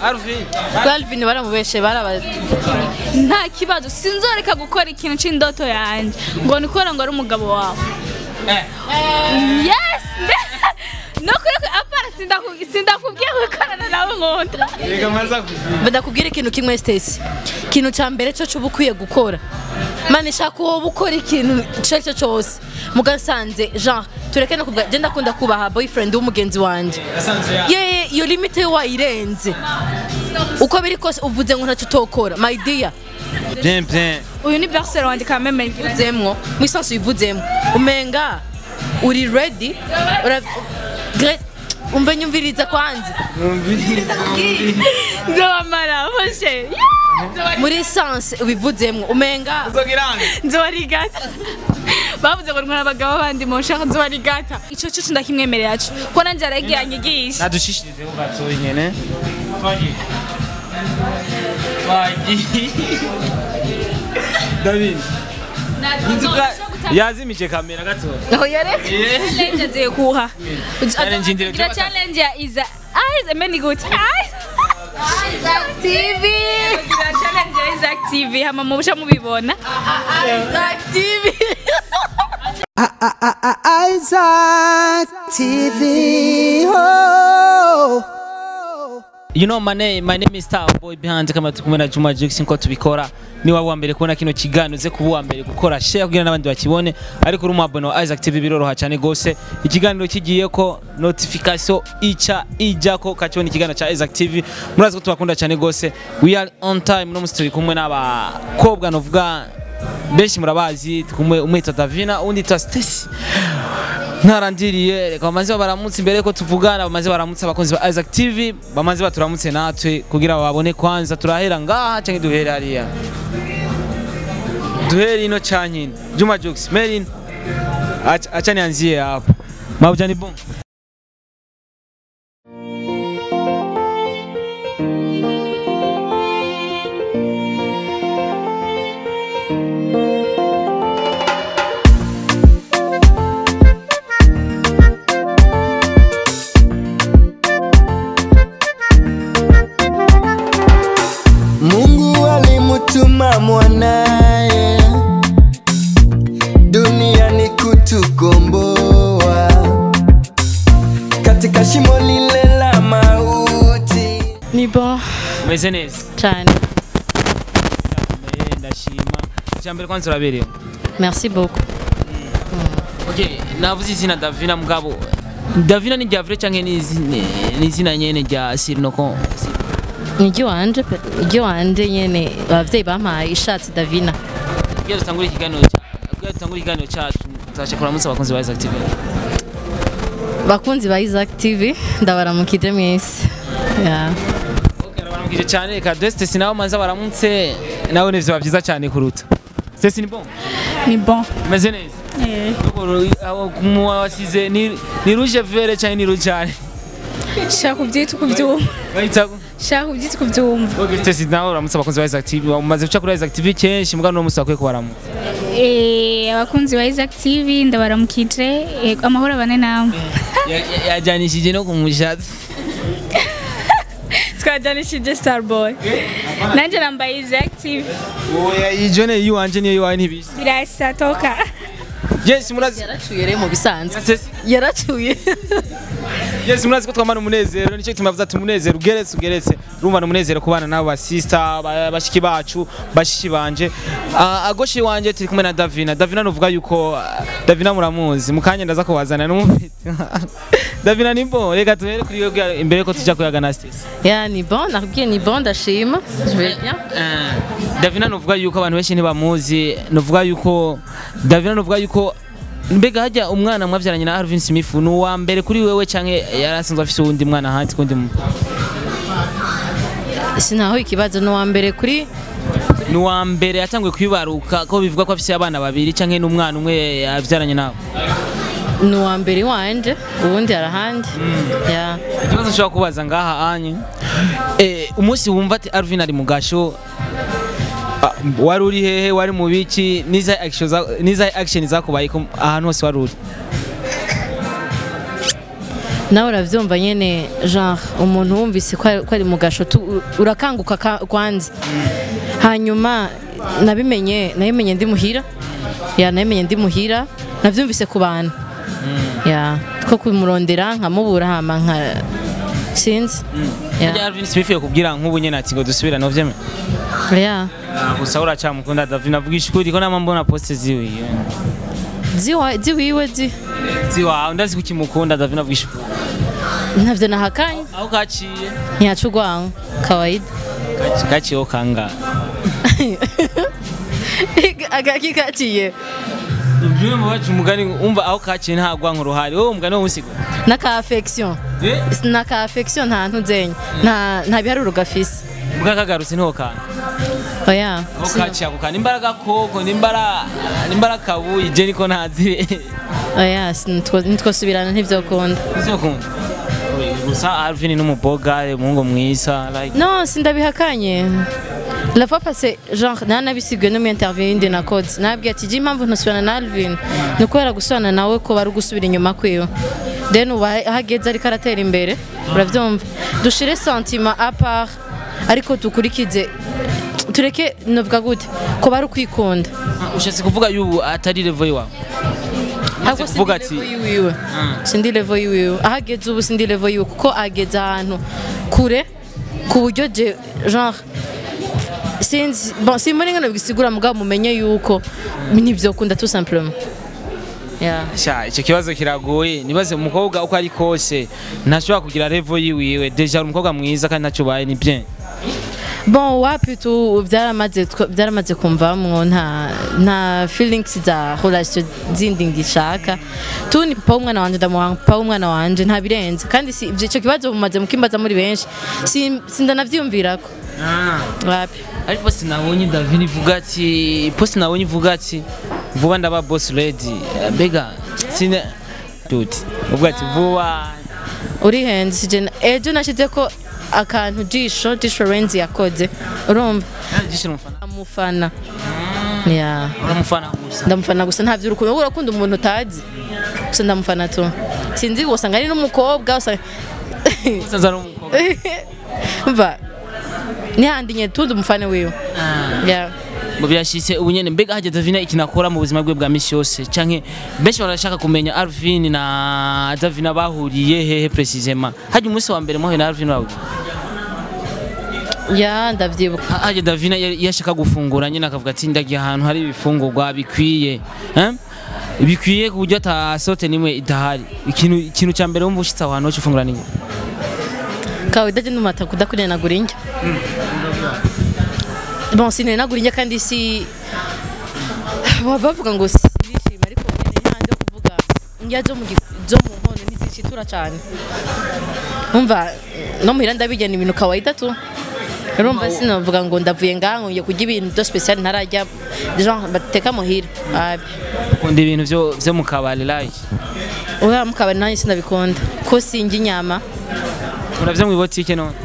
Alvin Alvin baramubeshe baraba nta kibazo sinzoreka gukora ikintu c'indoto yanje ngo nikora ngo ari umugabo wawe yes no kuri apara sindaku- sindakubwiye gukorana nawe nkunda reka maza ndakubwira ikintu kimwe Stacy ikintu cya mbere cyo cuba ukwiye gukora mani shaka wowe ukora ikintu icyo ari cyo cyose mugasanze genre tureke no kuvuga genda akunda kubaha boyfriend w'umugenzi wanjye asanze ya ye iyo limite yo wayirenze uko biri kose uvuze ngo ntacyo utokora my dear bien bien uyu ni bersere wanje kameme uvuzemwo mu isansi wivuzemwo umenga uri ready ura Gre- umve nyumviriza kwanza nzobamara bose muri isansi ubivuzemwo umenga uzogiranga nzobarigata bavuze ngo ntwara abagabo bandi mu nshaka nzobarigata ico cyo ndakimwemerera co ko nanje aragiye anyigisha nadushishirizeho gatoya nyene twagiye twagiye David inzuga yazimije kamera gatoya aho yareka challenge agiye kuha Challenge indire Gira cyo challenge ya iza eyes ameni good eyes TV gira challenge ya Isaac TV hama mubusha mubibona TV Isaac TV. Oh. You know my name, my name is Star Boy behind kama tukumwe na Juma Jux nko tubikora ni wawe wa mbere kubona kino kiganiro ze kuba uwa mbere gukora share kugira n'abandi bakibone ariko uri umwabone wa Isaac TV biroroha cyane gose ikiganiro kigiye ko notification ica ijako kacibona ikiganiro cha Isaac TV murazi ko tubakunda cyane gose we are on time no musituri kumwe n'abakobwa novuga benshi murabazi kumwe umwe yitwa Davina undi yitwa Stacy ntarandiriye reka bamaze baramutse imbere ko tuvugana bamaze baramutse abakunzi ba Isaac TV bamaze baturamutse natwe kugira babone kwanza turahera ngaha cyangwa duhere hariya duhere ino cyanyine Juma Jux Merin acha acha nianzie hapo Maujani Boom Mungu alimutuma mwanaye duniani kutukomboa katika shimo lile la mauti. ni bon umeze neza cyane Ndakomeye, ndashima icyambere kwanza uraberewe merci beaucoup Okay, navuze izina Davina mugabo Davina ni ryavure cyangwa ni izina ni izina nyene rya Sirinoko ni iry'iwanje pe iry'iwanje nyene abavyeyi bampaye ishatse davina Kugira dutangure ikiganiro cya kugira dutangure ikiganiro cyacu tuzashe kuramutsa abakunzi ba Isaac TV bakunzi ba Isaac TV ndabaramukije mwese yeah. Okay, baramukije cyane reka Deste sinawe manza baramutse nawe ni vyo byiza cyane kuruta Stesi ni bon ni bon umeze neza eh mu wasize ni ni rouge vert cyangwa ni rouge cyane shaka ubyita kubyumva bahita shaka ubyita kubyumva Okay, Stesi nawe uramutse abakunzi ba Isaac TV umaze guca kuri Isaac TV kenshi mugabo no musi akwiye kubaramutsa eh abakunzi ba Isaac TV ndabaramukije eh, amahoro abane namwe Ya- ya- yajyanishije no kumushatsi twajyanishije Starboy nanjye nambaye Isaac TV oya iyi jone yiwanje niyo yiwawe ntibizi birasa toka yes murazi yaracuye rero mu bisanzwe Stesi yaracuye yes murazi ko twamana umunezero nicyo gituma yavuze ati umunezero ugeretse ugeretse urumva ni umunezero ku bana n'abo basista ba- bashiki bacu bashiki banje Ah, agoshi wanje turi kumwe na davina davina nuvuga yuko ah, davina muramuzi mu kanya ndaza kuwazana n'umufite davina ni bon reka tuhere kuri yo imbere ko tujya kuyaga na stesi ya ni bon nakubwiye ni bon ndashima je vais bien davina nuvuga yuko abantu benshi ntibamuzi nuvuga yuko davina nuvuga yuko mbega hajya umwana mwabyaranye na Alvin Smith ni uwa mbere kuri wewe cyangwa yari asanzwe afite uwundi mwana hanze kundi mu sinaho ikibazo ni uwa mbere kuri ni uwa mbere yatanguye kwibaruka ko bivuga ko afite abana babiri cyangwa n'umwana umwe yabyaranye nawe ni uwa mbere wanje uwundi arahandi ya ikibazo nshobora kubaza ngaha anye eh, umunsi wumva ati Alvin ari mu gasho ah, wari uri hehe wari mu biki niza action za- niza action zakubaye ko ahantu hose wari uri nawe urabyumva nyine genre umuntu wumvise ko ari- ko ari mu gasho tu- urakanguka ka- kwanza hanyuma nabimenye nabimenye ndi muhira ya nabimenye ndi muhira nabyumvise ku bantu ya two kumurondera nkamubura hama nka sinzi Burya ya Alvin sibifiye kubwira nk'ubu nyene ati ngo dusubirane uvyeme ya gusa uracamukunda David navugisha ukuri ko nama mbona poste ziwe ziwa ziwiwe zi ziwa ndazi kukimukunda David navugisha ukuri ntavyo nahakanye aho kaciye ntiyaca urwango kawaida Kaci- kaciyeho kanga agaki kaciye ibyo mu bacu umugani umva aho kaciye nta gwanko ruhari wowe umugani wo musigo na ka affection eh na ka affection nta ntuzenya nta nta biharuro gafise mbwa kagarutse niho kanga oya aho kaciye ako kanga imbaraga koko nimbara nimbara kabuye je niko ntazi oya sinitwo- nitwosubirana ntivyokunda Uzokunda gusa Alvin n'umuboga umuhungu mwiza like no sindabihakanye la fois passée genre nanabisiguye no mu interview yindi nakoze nabwiye ati je impamvu ntusubirana na Alvin ni ukubera gusubirana nawe ko bari gusubira inyuma kwiwe then ubu aho ageze ariko aratera imbere uravyumva dushire sentiment à part ariko dukurikize tureke novuga gute ko bari kwikunda ushatse kuvuga yubu atari level yawe ahubwo kuvuga sindi ati- level yiwiwe sindi level yiwiwe aho ageze ubu sindi level yiwe kuko ageze ahantu kure ku buryo je genre sinzi bon simbona ingano bisigura mugabo mumenye yuko ntivyokunda tout simplement yeah. sha icyo kibazo kiragoye nibaze umukobwa uko ari kose ntashobora kugira level yiwiwe deja ari umukobwa mwiza kandi ntacyo ubaye ni bien bon wapi tu byaramaze tw- byaramaze kumvamwo nta nta feelings za relation zindi ngishaka tu ni papa w'umwana wanje ndamuha papa w'umwana wanje nta birenze kandi si ivyo- ico kibazo mumaze mukimbaza muri benshi si- sindanavyumvirako wapi ariko poste nabonye David ivuga ati poste nabonye ivuga ati vuba ndaba boss lady bega sine dude uvuga ati vuba urihenze sije ejo nashize ko akantu jisho jisho renzi yakoze urumva gishira umufana amufana yeah. uramufana gusa ndamufana gusa nta vy'urukundo wowe urakunda umuntu utazi gusa ndamufana tu sinzi usanga ari n'umukobwa usanga usanze ari umukobwa mva nihandi nye tundi umufana wiwe yeah. ngo birashitse ubu nyene mbega hajya Davina ikintu akora mu buzima bwe bwa misi yose canke benshi barashaka kumenya Alvin na Davina bahuriye hehe precisement hajya umunsi wa mbere muhuye na Alvin bahuriye ya ndavyibuka hajya Davina yari- iyo ashaka gufungura nyine akavuga ati ndagiye ahantu hari ibifungurwa bikwiye eh? bikwiye ku buryo atasote nimwe idahari ikintu ikintu cya mbere wumva ushitse aho hantu ho ufungura ni kawaida je numata kudakurenagura indya bon sinenagura indya kandi si baba bavuga ngo sinishima ariko nyene ntihandi yo kuvuga indya zo mu gi- zo mu nkono ntizishitura cane umva no muhira ndabirya ni ibintu kawaida tu urumva sinavuga ngo ndavuye ngaha ngiye kurya ibintu byo special ntararya genre bateka muhira abi ukunda ibintu byo byo mu kabari like oya mukabari nanjye sinabikunda ko sinjya inyama uravyo mu botike none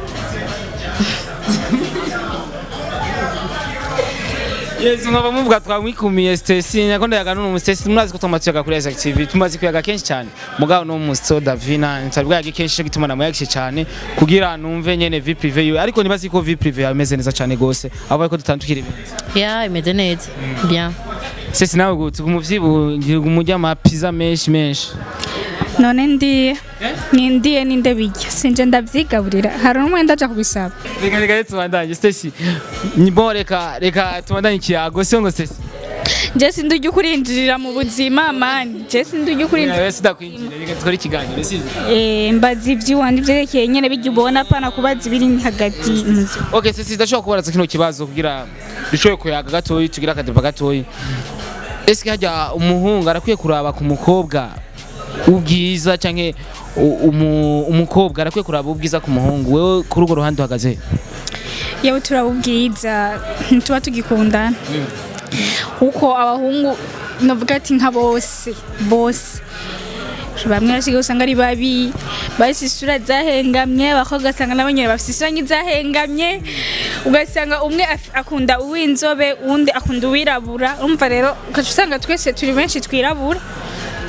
Yes, nkaba muvuga twamwikumiye Stacy nakonda yaganuna umu Stacy murazi ko twamaze kuri Isaac TV tumaze kuyaga kenshi cyane mugabo no mu so Davina nsabwa yagi kenshi cyo gituma namuyagishe cyane kugira numve nyene vie privé yiwe ariko nibazi ko vie privé yawe imeze neza cyane gose abo ariko dutandukira ibintu ya imeze neza bien Stacy nawe gutse umuvyibu ngira umujya ama pizza menshi menshi none ndiye nindiye ninde bijya sinje ndavyigaburira hari umwenda aja kubisaba reka reka tubandanye Stacy ni bon reka reka tubandanye ikiyago sio ngo Stacy je sindi ujya ukurinjirira mu buzima mani je sindi ujya ukurinjirira Yawe sidakwinjira reka dukore ikiganiro sivyo Eh, mbaza ivy'iwanje ivyerekeye nyene bijya ubona pana kubaza ibiri hagati mu vyo. Okay, sisi ndashobora kubaza kino kibazo kugira dushoboye kuyaga gatoyi tugira akadeba gatoyi. Eske hajya umuhungu arakwiye kuraba ku mukobwa ubwiza canke u- umu- umukobwa arakwiye kuraba ubwiza ku muhungu wewe kuri urwo ruhande uhagaze yewe turabubwiza ntituba tugikundana kuko abahungu navuga ati nka bose bose bamwe basigaye usanga ari babi bafite isura zahengamye abakobwa ugasanga nabo nyine bafite isura nk'izahengamye ugasanga umwe af- akunda uw'inzobe uwundi akunda uwirabura urumva rero ugaca usanga twese turi benshi twirabura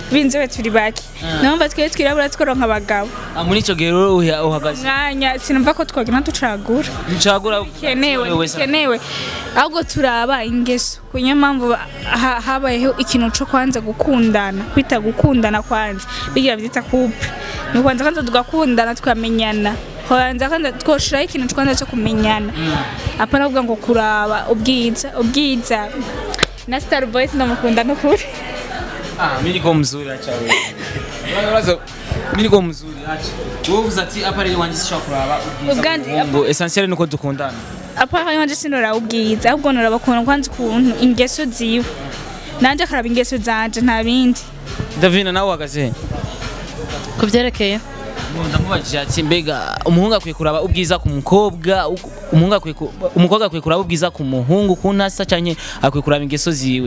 b'inzobe turi bake numva twe twirabura tworonka abagabo Ah, muri ico gihe rero uha- uhagaze mwanya sinumva ko twagenda ducagura ncagura kenewe kenewe ahubwo turaba ingeso ku niyo mpamvu ha- habayeho ikintu cyo kwanza gukundana kwita gukundana kwanza bigira byita couple ni kwanza kwanza tugakundana tukamenyana kwanza kwanza twoshiraho ikintu kwanza cyo kumenyana apana kuvuga ngo kuraba ubwiza ubwiza na star boys ndamukunda n'ukuri Ah, mimi niko mzuri acha wewe. Unawaza mimi niko mzuri acha. Wewe uvuze ati apa rero wanje sishobora kuraba Ubwandi- ubwo essentiel nuko dukundana. apana wanje sinora ubwiza ahubwo noraba ukuntu kwanza ukuntu ingeso ziwe nanje akaraba ingeso zanje nta bindi Davina nawe uhagaze. ku byerekeye Ngo ndamubajije ati mbega umuhungu akwiye kuraba ubwiza ku mukobwa uko- umuhungu akwiye ku- umukobwa akwiye kuraba ubwiza ku muhungu ku ntasa canke akwiye kuraba ingeso ziwe.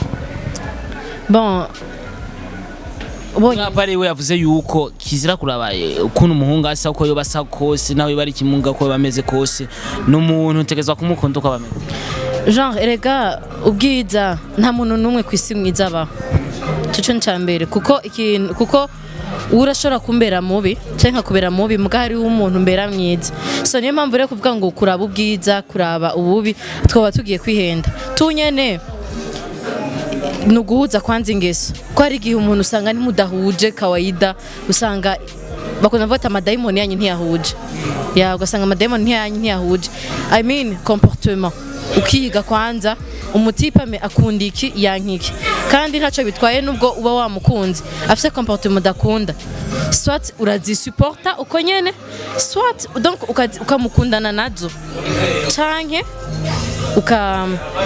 bon ubonye Apa rero yavuze yuko kizira kuraba eh, ukuntu umuhungu asa uko yoba asa kose nawe bari kimunga uko yoba ameze kose n'umuntu utegerezwa kumukunda uko aba ameze. genre erega ubwiza nta muntu n'umwe ku isi mwiza abaho cyo ni cya mbere kuko ikintu kuko urashobora kumbera mubi cyangwa nkakubera mubi mbwa hariho umuntu mbera mwiza so niyo mpamvu rero kuvuga ngo kuraba ubwiza kuraba ububi twaba tugiye kwihenda tunyene ni uguhuza kwanza ingeso ko hari igihe umuntu usanga ntimudahuje kawaida usanga bakunda kuvuga ati amadayimoni yanyu ntiyahuje ya ugasanga amadayimoni yanyu ntiyahuje i mean comportement ukiga kwanza umutipe ame- akunda iki yanka iki kandi ntacyo bitwaye nubwo uba wamukunze afite comportement udakunda swat urazisuporta uko nyene swat donc ukazi- ukamukundana nazo canke uka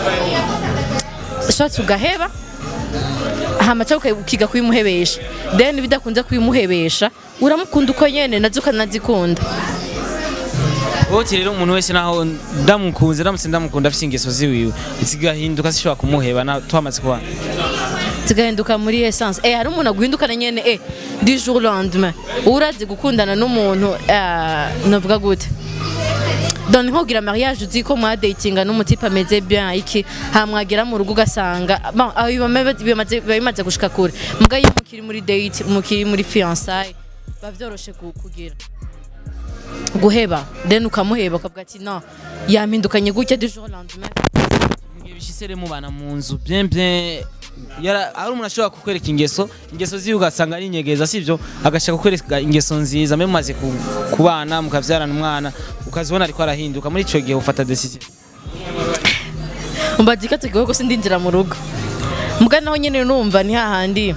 swat ugaheba hama cyangwa uka- ukiga kubimuhebesha then bidakunze kubimuhebesha uramukunda uko nyene nazo ukanazikunda Wote rero umuntu wese naho ndamukunze ndamutse ndamukunda afite ingeso ziwiwe zigahinduka zishobora kumuheba na twamaze kubana. zigahinduka muri essence eh hari umuntu aguhindukana nyene eh du jour au lendemain urazi gukundana n'umuntu eh, navuga gute donc nkogira mariage uzi ko mwadatinga n'umutipe ameze bien iki hamwagera mu rugo ugasanga bon aho biba bimaze biba bimaze gushika kure muga iyo mukiri muri date mukiri muri fiançailles biba vyoroshe ku- kugira guheba then ukamuheba ukavuga ati no yampindukanye gutya du jour au lendemain Mugihe bishise rero mubana mu nzu bien bien yara ari umuntu ashobora kukwereka ingeso ingeso ziwe ugasanga ari inyegeza sivyo agashaka kukwereka ingeso nziza mbe mumaze ku- kubana mukavyarana umwana ukazibona ariko arahinduka muri ico gihe ufata decision mbazi ko tugiye gusa ndinjira mu rugo mbwa naho nyine numva ni hahandi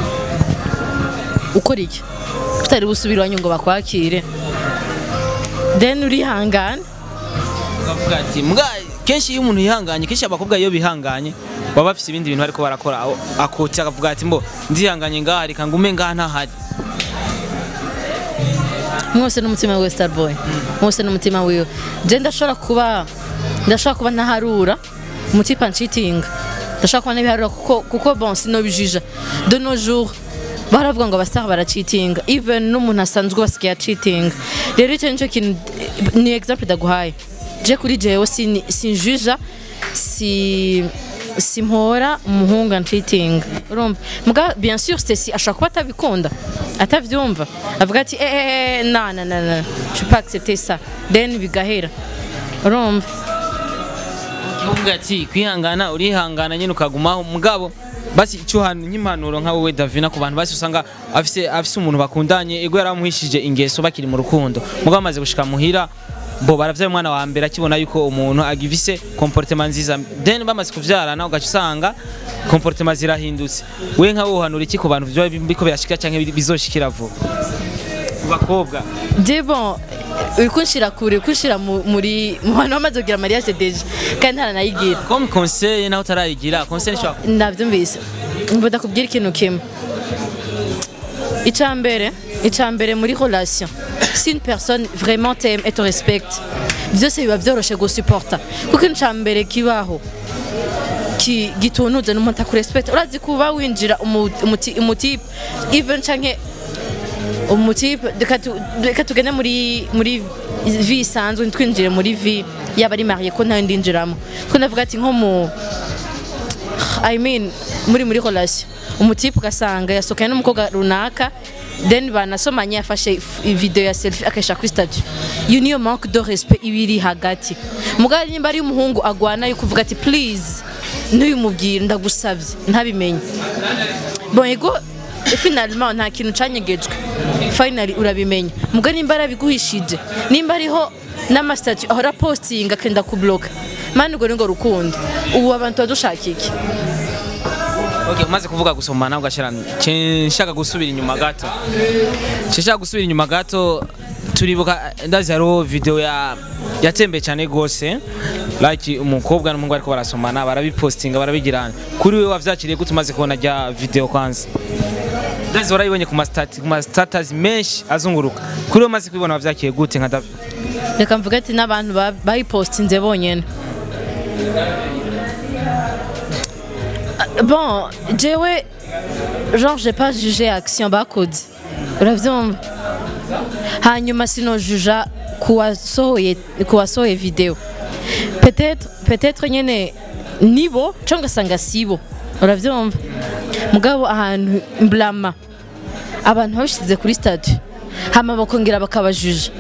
ukora iki tutari busubire iwanyu ngo bakwakire then urihangana ukavuga ati mbwa kenshi iyo umuntu yihanganye kenshi abakobwa iyo bihanganye baba bafise ibindi bintu bariko barakora aho akotse akavuga ati mbo ndihanganye ngaha reka ngume ngaha ntahari mwose n'umutima wiwe starboy mwose n'umutima wiwe je ndashobora kuba ndashobora kuba ntaharura umutipa nshitinga ndashobora kuba ntabiharura kuko kuko bon sinobijija de nos jours baravuga ngo abastar baracitinga even n'umuntu asanzwe basigaye acitinga rero icyo nicyo kintu ni exemple ndaguhaye je kuri jewe sin- sinjuja si simpora umuhungu ancitinga urumva mbwa bien sûr Stacy ashobora kuba atabikunda atavyumva avuga ati eh eh eh, na na na na je peux pas accepter ça then bigahera urumva uvuga ati kwihangana urihangana nyine ukagumaho mugabo basi icyo hantu nk'impanuro nka wowe Davina ku bantu basi usanga afise afise umuntu bakundanye ego yaramuhishije ingeso bakiri mu rukundo mugabo amaze gushika muhira bo baravyaye umwana wa mbere akibona yuko umuntu agifise comportement nziza then bamaze kuvyarana ugaca usanga comportement zirahindutse we nka wohanura iki ku bantu vyoba biko birashika canke bizoshikira vuba ku bakobwa je bon uri kunshira kure uri kunshira mu- muri mu bantu bamaze kugira mariage deja kandi ntaranayigira comme conseil naho utarayigira conseil nishobora nabyumvise mvuga ndakubwira ikintu kimwe icya mbere icya mbere muri relation si une personne vraiment t'aime et te respecte byose biba byoroshye gusuporta kuko icya mbere kibaho ki- gitunuze n'umuntu akurespecta urazi kuba winjira umu- umuti- umutipe even canke umutipe reka tu- reka tugende muri muri vi isanzwe ntitwinjire muri vi yaba ari mariye ko ntayo ndinjiramo ko ndavuga ati nko mu i mean muri muri relation umutipe ugasanga yasohokanye n'umukobwa runaka then banasomanye yafashe if- video ya selfie akayishyira kuri statut iyo niyo manque de respect iba iri hagati mugabo nimba ari umuhungu agwana yo kuvuga ati please ntuyumubwire ndagusabye ntabimenye bon ego finalement nta kintu canyegejwe finally urabimenya muga nimba arabiguhishije nimba ariho n'amasitati ahora postinga akenda kubloka mani urwo ni ngo rukundo ubu abantu badushaka iki Okay, umaze kuvuga gusomana ugashira nshaka gusubira inyuma gato nshaka gusubira inyuma gato turibuka ndazi hariho video ya yatembeye cyane gose like umukobwa n'umuhungu ariko barasomana barabipostinga barabigirana kuri wewe wavyakiriye gute umaze kubona rya video kwanza ndazi warayibonye ku ma stati- ku ma status menshi azunguruka kuri wewe umaze kubibona wavyakiriye gute nka David reka mvuga ati n'abantu ba- bayipostinze bonyene Ah, bon jewe genre j'ai pas jugé action bakoze uravyumva hanyuma sinojuja kuwasohoye kuwasohoye video peut-être peut-être nyene nibo cyangwa ngasanga sibo uravyumva mugabo ahantu mblama abantu babishize kuri statut hama bakongera bakabajuja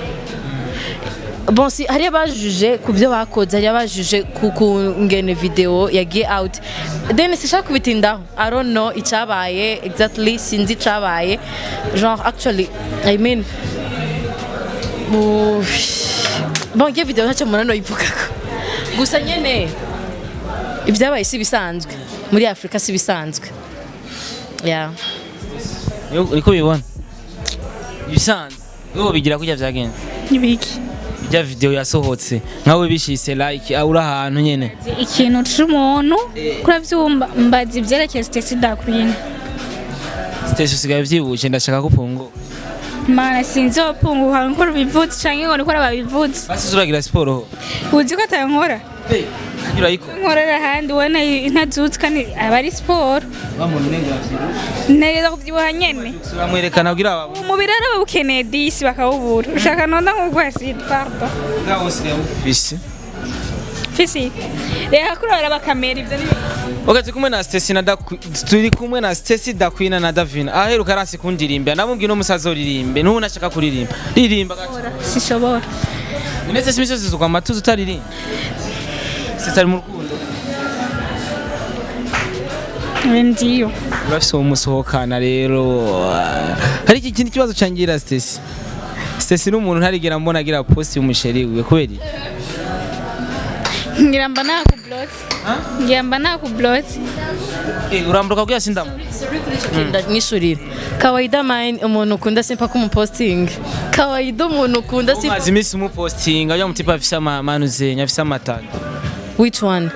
bon si hari abajuje ku byo bakoze hari abajuje ku kungene video yagiye out then sishaka kubitindaho i don't know icyabaye exactly sinzi icyabaye genre actually i mean bu- bon iyo video ntacyo umuntu yivugako gusa nyene ibyabaye si bisanzwe muri afurika si bisanzwe yeah. uriko bibona ibisanzwe wowe bigira kurya vyagenze n'ibiki rya video yasohotse nkawe bishise like ah, uri ahantu nyene ikintu c'umuntu kuravyumva mbaza ivyerekeye Stacy Dakwina Stacey usigaye vyibushe ndashaka kupungo mana sinzopunguka nkora ubivutse canke ngo nikora babivutse basi uragira siporo ho uzi ko atankora Hanyura ariko nkorera ahandi ubona ntazutse kandi aba ari siporo bamuntu nenga yavyibuha neza kuvyibuha nyene uramwerekana kugira aba umubiri ari bawukeneye disi bakawubura ushaka nonda nk'uko aside pardon ngaho usigaye ufise fisi reka kurora bakamera ivyo ni Okay, turi kumwe na Stacy na Daku- turi kumwe na Stacy Dakwina na Davina aheruka aranse kundirimbira namubwiye no musaza uririmbe n'ubu nashaka kuririmba ririmba gato sishobora Unetse simiso zizukwa amatuza utaririmba Stacy ari mu rukundo ndiyo urafise uwo musohokana rero hari iki kindi kibazo cangira Stacy Stacy n'umuntu ntarigera mbona agira post y'umusheri wiwe kubera iki? ngira mba nakublotse ngira mba nakublotse Eh, urambuka kugira sindamu ndamwishurira kawaida mine umuntu ukunda simpa kumupostinga kawaida umuntu ukunda simpa umaze iminsi umupostinga ujya mutipa afise amamanuzenya afise amatara which one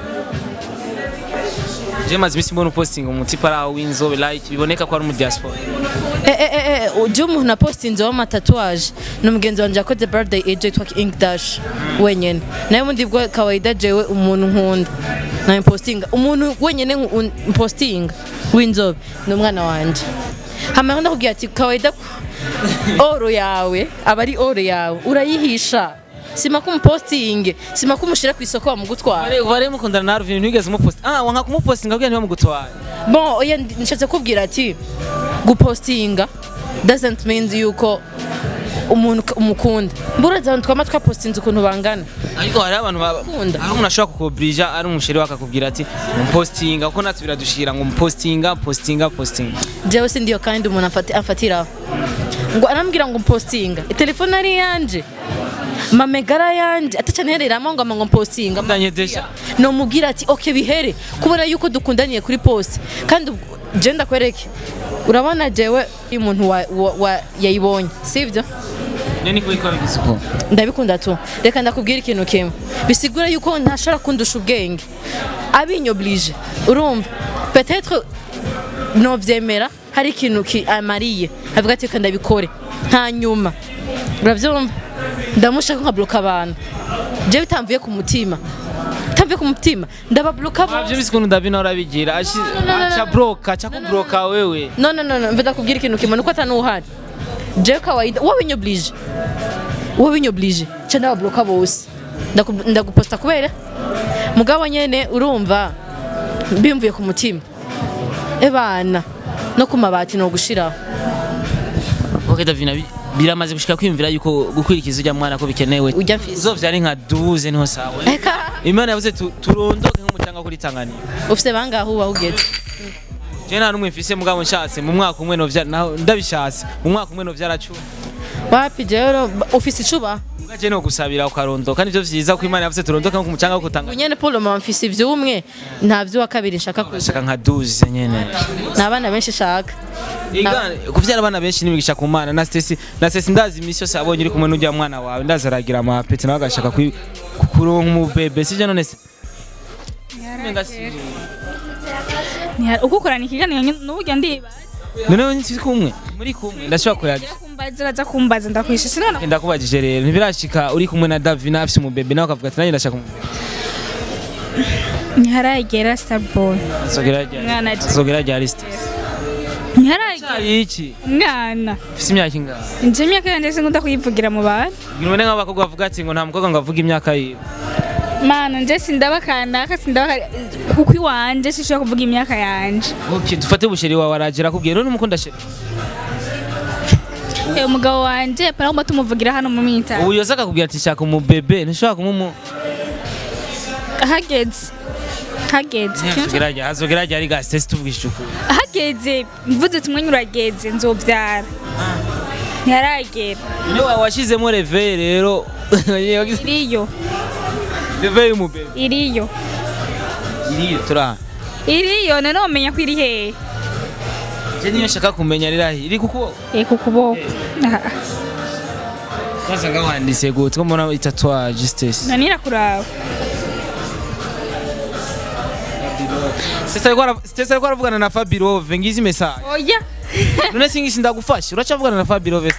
je maze iminsi mbona upostinga umutipa ari aho w'inzobe like biboneka ko ari mu diaspora Eh, eh, eh, eh, ujya umuntu napostinze w'amatatuwaje ni umugenzi wanjye yakoze birthday age yitwa ink dash wenyine nawe bundi bwo kawaida jewe umuntu nkunda nawe postinga umuntu wenyine nku- mpostinga w'inzobe ni umwana wanjye hama ndakubwira ati kawaida oro yawe aba ari oro yawe urayihisha sima kumupostinge sima kumushyira ku isoko bamugutwara Bare bare mukundana na Arvin ntigeze umupost ah wanka kumupostinga kugira ntibamugutware bon oya ndi- nishatse kubwira ati gupostinga doesn't mean yuko umuntu k- umukunda mburaza abantu twama twapostinze ukuntu bangana ariko hari abantu baba- Kunda. hari umuntu ashobora kukubrija ari umusheri we akakubwira ati umupostinga kuko natwe biradushira ngo umupostinga postinga postinga jewe sindiyo kandi umuntu afati- afatiraho ngo arambwira ngo mpostinga telefone ari yanje mamegara yanje atacanereramo ngo ama ngo mpostinga ndanyedesha nomubwira ati ok bihere kubera yuko dukundaniye kuri poste kandi ubwo- je ndakwereke urabona jewe iyo umuntu wa- wa- wa- yayibonye sivyo none ko ikora igisuko ndabikunda tu reka ndakubwira ikintu kimwe bisigura yuko ntashobora kundusha ubwenge abinyoblije urumva peut-être novyemera hari ikintu ki- amariye avuga ati reka ndabikore hanyuma uravyumva ndamushaka nkabloka abantu je bitamvuye ku mutima bitamvuye ku mutima ndababloka Abyo bose bisi kuntu Davina urabigira ashi no, no, no. acha broka acha kubroka wewe no no no no mve ndakubwira ikintu kimwe nuko atanuhari je kawaida wabinyoblije wabinyoblije ca ndababloka bose Ndaku- ndaguposta kubera mugabo nyene urumva bimvuye ku mutima ebana no ku mabati no gushiraho okay davina bi- biramaze gushika kwiyumvira yuko gukwirikiza ujya mwana ko bikenewe ujya mfise uzovyara inka duze niho sawa eka imana yavuze tu- turondoke nk'umucanga kuri tanganyika ufise bangahe uba ugeze je nta n'umwe mfise mugabo nshatse mu mwaka umwe novyara naho ndabishatse mu mwaka umwe novyara cumi wapi rero ufise icuba ugaje no gusabira ukarondoka nivyo vyiza ko imana yavuze turondoke nko ku mucanga wo kutanganyika unyene Paul mama mfise ivyumwe nta vyuwa kabiri nshaka kuza shaka nka duze nyene nta bana benshi shaka Igana, kuvyara abana benshi n'imigisha ku mana na Stacy na Stacy ndazi imisi yose abonye uri kumwe n'ujya mwana wawe ndazi aragira amapeti nawe agashaka kwi- kuronka umubebe sivyo none se Umenga si- uko ukorana ikiganiro n'uburyo ndiba none we ntituri kumwe muri kumwe ndashobora kuyagira kumbaza uraza kumbaza ndakwishe sinona ndakubajije rero ntibirashika uri kumwe na Davina afise umubebe nawe ukavuga ati nanjye ndashaka umubebe ntiharagera starboy azogera ryari Mwana ati- azogera ryari Stacy ntiharagera Cari iki mwana ufise imyaka ingahe nje imyaka yanjye sinkunda kuyivugira mu bantu none nk'abakobwa bavuga ati ngo nta mukobwa ngo avuge imyaka yiwe mana nje sindaba kanaka sindaba kuko iwanje sinshobora kuvuga imyaka yanje okay dufate busheri wawe araje arakubwira none umukunda sheri Eh, umugabo wanje paragomba tumuvugira hano mu minsi ubu yose akakubwira ati shaka umubebe ntushobora kumumu hageze hageze hazogera ryari hazogera ryari ga Stacy tuvugishije ukuri hageze mvuze ati umwanya urageze nzobyara ntiharagera niwe washizemo reve rero iriyo reve y'umubebe iriyo iriyo turaha iriyo none wamenya ko iri hehe je niyo nshaka kumenya rirahi iri kuko Eh, ku kuboko Aha. wasanga wanditse gute ko mbona itatouage Stacy none irakuraba Stacy ariko ara- Stacy ariko aravugana na Fabirove ngizi message oya none singisi ndagufasha uracavugana na Fabirove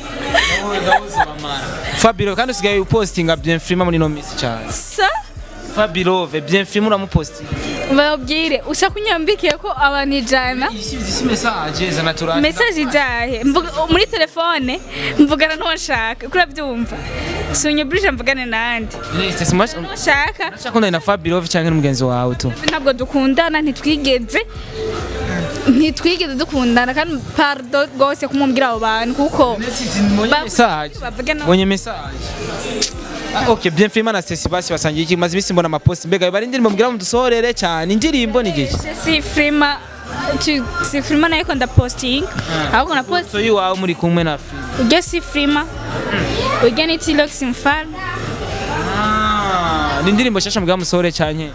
Fabirove kandi usigaye upostinga bien frima muri no minsi cyane sa Fabirove bien frima uramupostinga babwire usa kunyambikiye ko abantu ijana Isi isi message zana turane mesaje izahe Mvuga- muri telefone mvugana n'uwo nshaka kuri abyumva sunyeburije mvugane nandi Stacy mash nshaka Urashakundana na Fabirove cyangwa n'umugenzi wawe tu ntabwo dukundana ntitwigeze ntitwigeze dukundana kandi pardo rwose kumubwira abo bantu kuko Ba- message bavuge no Bonye message Ah, ok bien frima na Stacy basi basangiye iki maze ibisi mbona amapost mbega bari indirimbo mbwira mu dusohorere cyane indirimbo ni giki si frima tu- si frima nayo ikunda posting ahubwo na post so yiwawe muri kumwe na frima ujya si frima ujya ni tilox mfano Ah, ni indirimbo shasha mbwira musohore cyane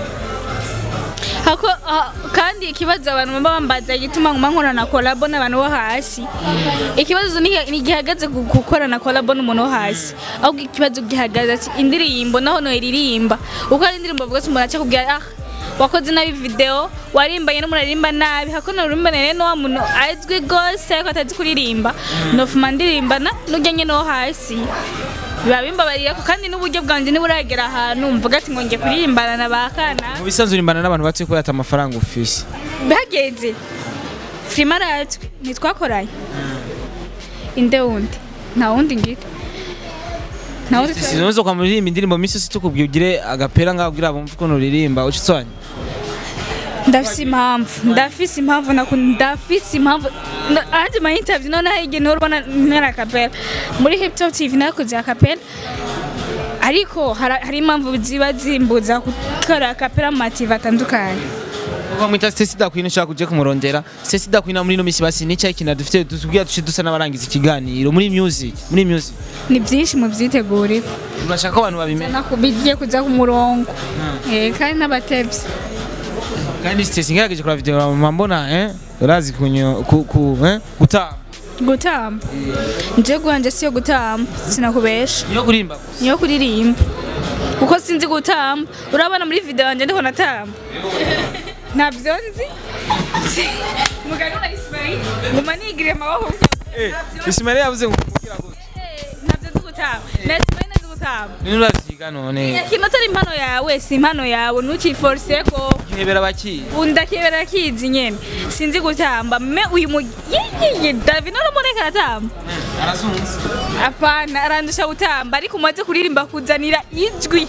hako ah, kandi ikibazo abantu baba bambaza igituma nguma nkorana kolabo n'abantu bo hasi ikibazo ni ni gihagaze ku gukorana kolabo n'umuntu wo hasi ahubwo ikibazo gihagaze ati indirimbo naho no iririmba uko ari indirimbo bavuga ati umuntu aca kubwira ah wakoze nabi video warimbanye n'umuntu aririmba nabi hako no urimbane rero n'uwa muntu azwi gose ariko atazi kuririmba nofuma ndirimbana n'ujya nyine wo hasi biba bimbabarira ko kandi n'uburyo bwanjye ntiburagera ahantu mvuga ati ngo ngiye kuririmbana na ba kana mu bisanzwe urimbana n'abantu batuye kubera ati amafaranga ufise bihageze firima aratwe ntitwakoranye inde wundi nta wundi ngira nta wundi si nozo kwa muririmba indirimbo minsi yose tukubwiye ugire agapera ngaho kugira bumve ukuntu uririmba uca utsanya ndafise impamvu ndafise impamvu nakunda ndafise impamvu Na- ahandi ma interview noneho igihe niho urabona ntera akapera muri hip top tv nakoze akapera ariko hara- hari impamvu ziba zimbuza gukora akapera mu mative atandukanye bamwita Stacy Dakwina ushaka kuje kumurondera Stacy Dakwina muri no misi basi ni cyayi kintu dufite tubwira duce dusa n'abarangiza ikiganiro muri music muri music ni byinshi mu byitegurira urashaka ko abantu babimenya bigiye kuza ku murongo Eh, kandi n'abatevyi kandi Stacy ngerageje kura video mbona eh urazi kunyo ku, ku eh gutamba gutamba nje gwanje siyo gutamba sinakubesha niyo kurimba gusa. niyo kuririmba kuko sinzi gutamba urabona muri video yanjye ndiho natamba ntabyo nzi mugani wa Ismail nguma nigire amaboko eh Ismail yavuze ngo kugira gute ntabyo nzi gutamba na Ismail nzi gutamba ni uravyiga none ikintu atari impano yawe si impano yawe ntukiforce ko ihebera baki undakebera kizi nyene sinzi gutamba me uyu mu yeye David none mureka aratamba arazunze apana arandusha gutamba ariko umaze kuririmba kuzanira ijwi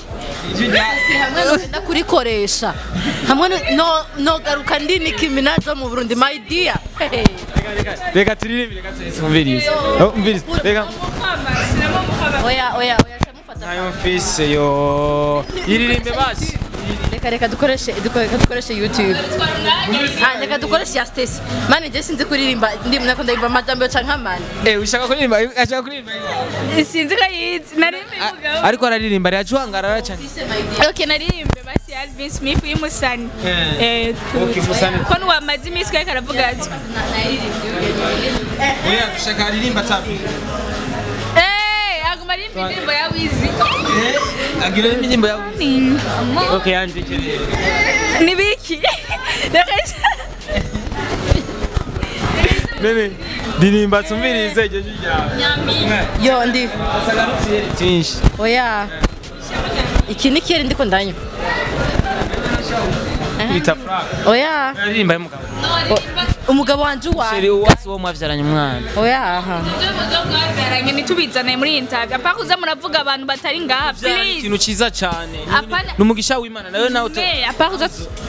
ijwi rya hamwe nogenda kurikoresha hamwe no- no- nogaruka ndi Nicki Minaj wo mu Burundi my dear Hehe. reka turirimbe reka twumvirize Oh, umvirize reka oya oya oya shamufata nayo mfise yo yiririmbe basi reka reka dukoreshe duko- reka dukoreshe youtube Ah, reka dukoreshe ya Stacy mani je sinzi kuririmba ndi nako ndayimba amajambo canke amani eh ushaka kuririmba ashaka kuririmba sinzi ko yizi naririmbe umugabo ariko araririmba aracuhangarara cyane ok naririmbe basi alvin smith y'umusani Eh. Eh, Okay, Musani. ko ntiwamaze iminsi kari karavuga ati oya ushaka aririmba tabi "Eh, aguma arimba indirimbo ya wizi agira indirimbo yawe Ni- okay yanje kerere ni biki Reka- nene ndirimba tumvirize iryo jwi ryawe yo ndi asagarutse twinshi oya iki ni kiri ndiko ndanywa kwita frank oya aririmba y'umugabo umugabo wanje sheri uwa uwasi wo mwavyaranye umwana oya aha mwabyaranye ntitubizane muri iyi ntabwo apaka kuza muravuga abantu batari ngaha Vyari please ikintu ciza cane Apana- ni umugisha w'imana nawe nawe uta- Eh, apaka kuza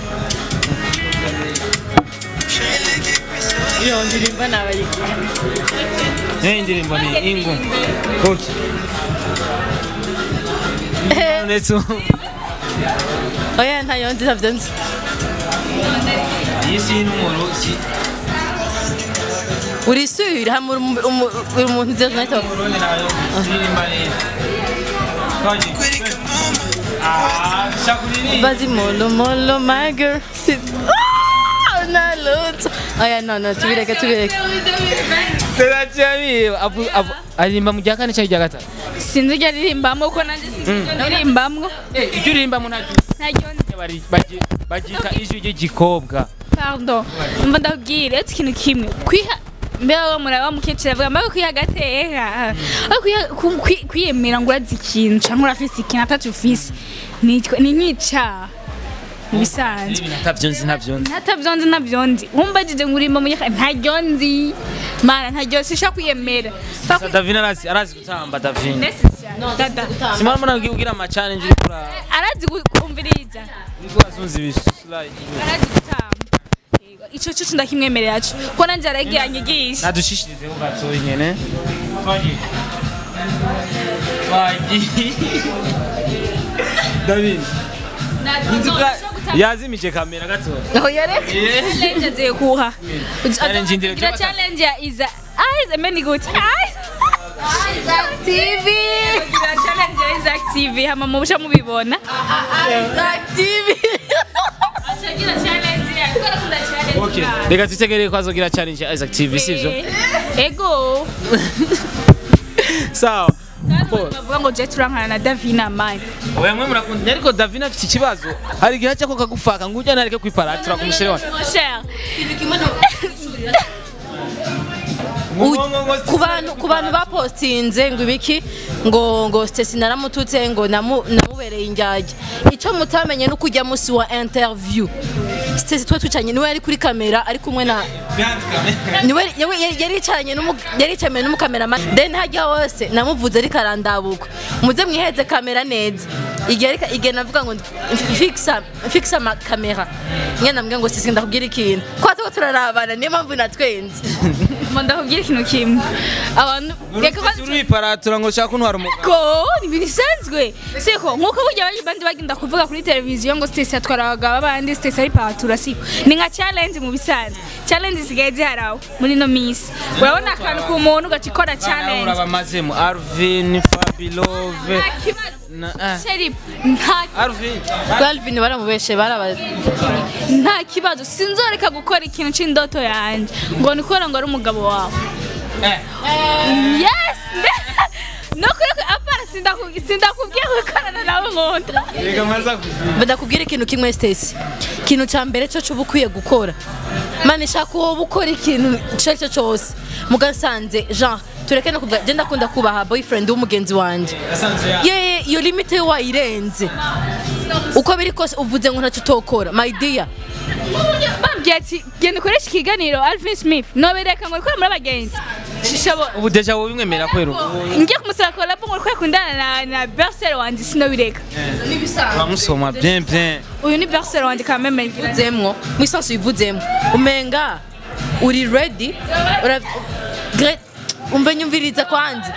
iyo ndirimba nabaye Eh, indirimbo ni ingu Koki. ndetse oya ntayo nzi ntabyo nzi iyi si n'umuro si uri sure hamwe uri umu- uri umuntu uzi nahita umurundi nayo ndirimba neza Twaje. Ah, shakuririmba bazi molo molo my girl sit Ah, na luto oya no no tubireke tubireke Serachami avu avu aririmba mu rya kane cyangwa irya gatatu sinzi ibyo aririmbamo kuko nanjye sinzi ibyo aririmbamo eh ibyo uririmba mu ntacyo ntaryo nzi bari bagi- bagita ijwi ry'igikobwa pardon mva ndabwira ati ikintu kimwe kwiha mbere wo muraba mukecuru avuga mbaye kwiha agateka aho kwiha- ku- kwi- kwiyemera ngo urazi ikintu cyangwa urafise ikintu atatu ufise ni ni nk'icyaha mu bisanzwe ntabyo nzi ntabyo nzi ntatabyo nzi ntabyo nzi umbajije ngo urimba mu nyaka ntaryo nzi mana ntaryo sishaka kwiyemera Fa Sa Davina arazi arazi gutamba Davina Necessary. dada simara mbona ugira ama challenge uri kura arazi gu- kumviriza uri azunzi bislide arazi gutamba Yego, ico cyo ndakimwemerera cyo ko nanjye aragiye anyigisha nadushishirize ho gato nyene twagiye twagiye Davina Nzi bwa- yazimije kamera gato oya reka challenge agiye kuha Challenge ndire Gira cyo challenge ya iza eyes many good eyes TV gira challenge ya Isaac TV hama mubusha mubibona TV achagira challenge ya kubera kunda challenge okay reka tutegereye ko azogira challenge ya Isaac TV sivyo ego sawa Bo- bavuga ngo je turankana na Davina mine oya mwe murakunda ariko Davina afite ikibazo hari igihe cyo kagufaka ngo ujya nareke kwiparatura ku mushere wacu Mon cher ku bantu ku bantu bapostinze ngo ibiki ngo ngo Stacy naramututse ngo namu- namubereye injyajya icyo mutamenye no kujya munsi wa interview Stacy twe twicanye niwe yari kuri kamera ari kumwe na niwe yewe yari yari yicaranye n'umu- yari yicaranye n'umukameramani then hajya hose namuvuze ariko arandabuka muze mwiheze kamera neza igihe ariko igihe navuga ngo fixa fixa ma kamera nyine namubwira ngo Stacy ndakubwira ikintu ko tuba turarabana niyo mpamvu natwenze mo ndakubwira ikintu kimwe abantu reka Uri uriparatura ngo ushaka kuntwara umugabo ko ni ibintu bisanzwe siko nkuko burya abandi bandi bagenda kuvuga kuri televiziyo ngo Stacy atwara abagabo abandi Stacy ari patura siko ni nka challenge mu bisanzwe challenge zisigaye ziharawe muri no minsi urabona akantu ku muntu ugaca ikora challenge urabamazemo Arvin Fabilove nta kibazo na ah, Sherip nta Arvin Galvin baramubeshe baraba nta kibazo sinzoreka gukora ikintu c'indoto yanje ngo nikora ngo ari umugabo wawe eh yes no kuri apana sindaku- sindakubwiye gukorana nawe nkunda reka maza kugira badakubwira ikintu kimwe Stacy ikintu cya mbere cyo cuba ukwiye gukora mani shaka uwo ukora ikintu icyo ari cyo cyose mugasanze jean tureke no kuvuga genda akunda kubaha boyfriend w'umugenzi wanjye yasanze ya ye iyo limite wayirenze uko biri kose uvuze ngo ntacyo utokora my dear bambi nakubwiye ati genda ukoreshe ikiganiro Alvin Smith nobereka ngo ukore muri abagenzi shishobo ubu deja wowe bimwemera kwera ubu ngiye kumusaba kolabo ngo ukore kundana na na Bercel wanje sinobireka uramusoma bien bien uyu ni Bercel wanje quand même ngira uvuzemwo mu isansi wivuzemwo umenga uri ready Ura- Gre- umve nyumviriza kwanza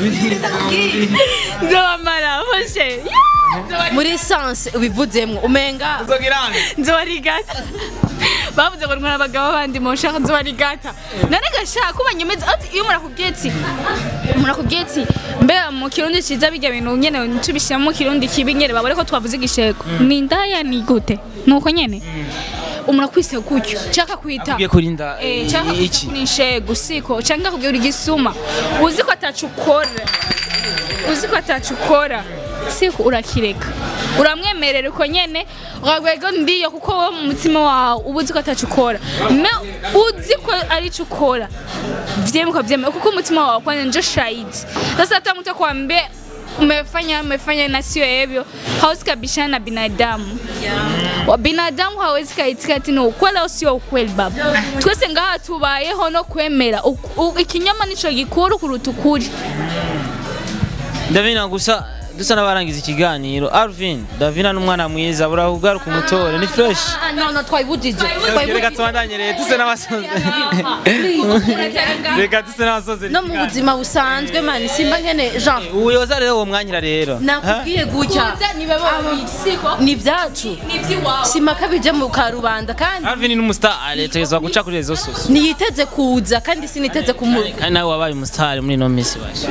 nzobamara bose muri isansi ubivuzemwo umenga nzobarigata bavuze ngo ntwara abagabo bandi mu nshaka nzobarigata none gashaka kuba nyemeza ati iyo murakubwiye ati murakubwiye ati mbega mu kirundi ciza bijya bintu nyene tubishyira mu kirundi kibi nyene babone ko twavuze igishego ni indaya ni gute nuko nyene umuntu akwise gutyo cyaka kwita ugiye kurinda Eh, cyangwa iki ni shego siko cyangwa kubwira igisuma uzi ko atacu ukora uzi ko atacu ukora siko urakireka uramwemerera uko nyene uragwego ndiyo kuko wowe mu mutima wawe uba uzi ko atacu ukora me uzi ko ari cyo ukora vyema ukavyemera kuko umutima wawe kwanza njo shahidi sasa hata mtu akwambie umefanya umefanya na sio hivyo hauwezi kabishana na binadamu wa binadamu hawezi kaitika ati ni ukweli au sio ukweli baba twese ngaha tubayeho no kwemera Uk- u- ikinyoma nico gikuru kuruta ukuri Davina gusa dusa n'abarangiza ikiganiro Alvin Davina n'umwana mwiza burahugaruka umutore ni fresh Ah, no no twayibujije reka tubandanye rero duse n'abasoze reka duse n'abasoze no mu buzima busanzwe mani simba nkene jean uyoza rero uwo mwanyira rero nakubwiye gutya ni ibyacu simaka bije mu karubanda kandi Alvin ni umustar ategerezwa guca kuri rezo sose ntiyiteze kuza kandi siniteze kumu kandi nawe wabaye umustar muri ino minsi basha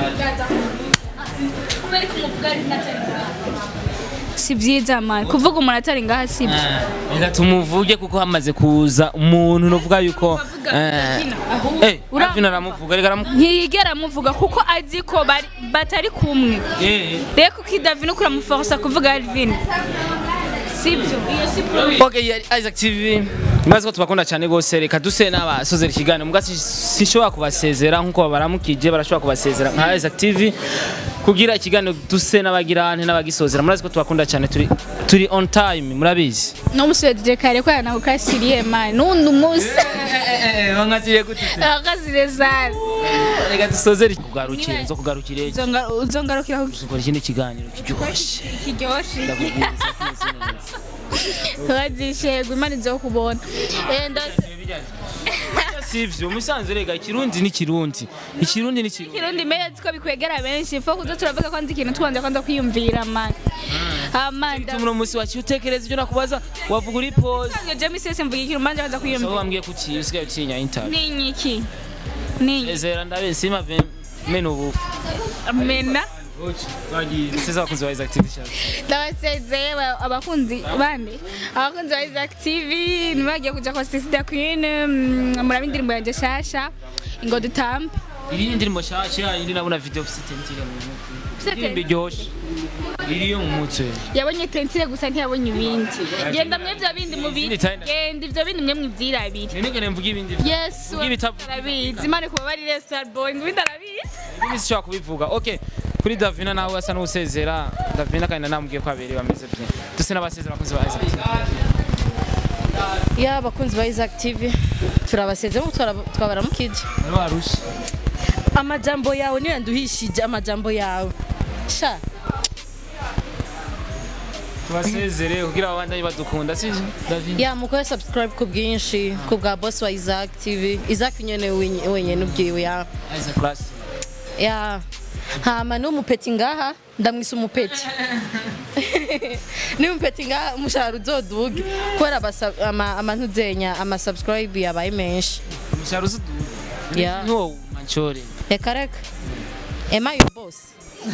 si vyiza mani kuvuga umuntu atari ngaha si byo reka tumuvuge kuko hamaze kuza umuntu novuga yuko eh, eh Ura- Alvin aramuvuga reka aramuvuga ntiyigera amuvuga kuko azi ko bari- batari kumwe rero kuko idavina uko uramuforsa kuvuga alvin sibyo iyo si pro Okay, yari Isaac TV. Mbazi ko tubakunda cyane gose reka duse n'abasozera ikiganiro muga si- sinshobora kubasezera nkuko baramukije barashobora kubasezera nka Isaac TV kugira ikiganiro duse n'abagirante n'abagisozera murazi ko tubakunda cyane turi turi on time murabizi n'umusubije kare ko yanakukasiriye mani n'undi munsi bankazire gute akazire zari reka dusozere kugarukire zo kugarukire uzongarukira ku dukora ikindi kiganiro kiryoshye kiryoshye ndakubwira kimeze neza wazishegwa imana izo kubona Eh, ndose sivyo musanze rega ikirundi ni kirundi ikirundi ni kirundi kirundi mezi ko bikwegera benshi fo kuza turavuga ko nzi ikintu tubanza kwanza kwiyumvira mani amanda muno musi waciye utekereza ibyo nakubaza wavuga uri pose nsanzwe jemi sese mvuga ikintu mbanza kwanza so kwiyumvira wambwiye kuki usigaye utinya interview ninyi iki ninyi ezera ndabe sima mena ubufu mena sasa abakunzi ba Isaac TV cyane ndabasezeye ba- abakunzi bande abakunzi ba Isaac TV nibagiye kuja kwa Sister Queen mm, muraba indirimbo yanje shasha ngo dutambe iri ndirimbo shasha iri nabona video ufite tentire mu mutwe indirimbo iryoshe iri yo mu mutwe yabonye tentire gusa ntiyabonye ibindi genda mwe bya bindi mu Izindi bindi tayina. genda ivyo bindi mwe mwivyirabire nene mvuga ibindi yes Mvuga ibitavu arabizi imana kuba bari Star Boy ngo ibindi arabizi ibindi sishobora kubivuga okay kuri Davina nawe asa n'usezera Davina kandi namubwiye ko abiri bameze bien duse n'abasezera abakunzi ba Isaac TV ya abakunzi ba Isaac TV turabasezemo twabaramukije bari barushe amajambo yawe niyo yanduhishije amajambo yawe sha tubasezere kugira abandanye badukunda sivyo Davina ya mukore subscribe ku bwinshi ku bwa boss wa Isaac TV Isaac nyene wenye- wenyene ubwiwe ya Isaac Class ya hama n'umupeti ngaha ndamwisa umupeti n'umupeti ngaha umushahara uzoduge kubera abasa- ama- amantuzenya ama subscribe yabaye menshi umusharuzi Yeah. no manchore reka reka am I your boss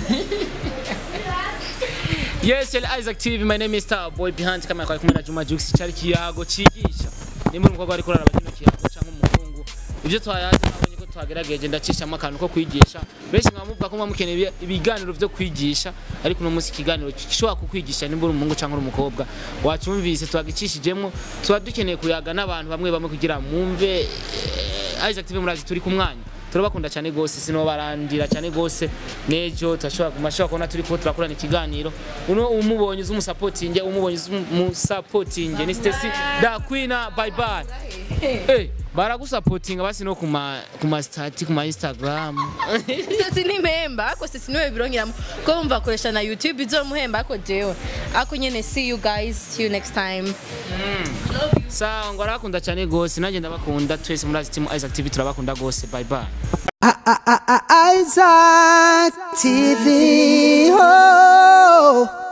Yes, yali Isaac TV, my name is Star Boy behind kamera kwa kumwe na Juma Jux cyari kiyago cigisha. Nimba umukobwa ari kurara abakino kiyago cyangwa umuhungu. Ibyo twayaje nabonye ko twagerageje ndacishamo akantu ko kwigisha. Benshi mwamuvuga ko mwamukeneye ibi- ibiganiro byo kwigisha, ariko uno munsi ikiganiro gishobora kukwigisha nimba uri umuhungu cyangwa uri umukobwa. Wacumvise twagicishijemo, tuba dukeneye kuyaga n'abantu bamwe bamwe kugira mwumve eh, Isaac TV murazi turi ku mwanya. turabakunda cyane gose sinobarandira cyane gose nejo turashobora kumashobora kubona turi ko turakorana ikiganiro uno umubonye uzi umusapotinge umubonye uzi umusapotinge ni Stacy da Queen bye bye eh baragusapotinga basi no kuma kuma stati kuma Instagram sisi ni mpemba ako sisi niwe birongeramo ko bumva akoresha na youtube izomuhemba ako jewe ako nyene see you guys see you next time sawa ngo arakunda cyane gose nanjye ndabakunda twese muri Aziteam Isaac TV turabakunda gose bye bye Isaac TV. Oh.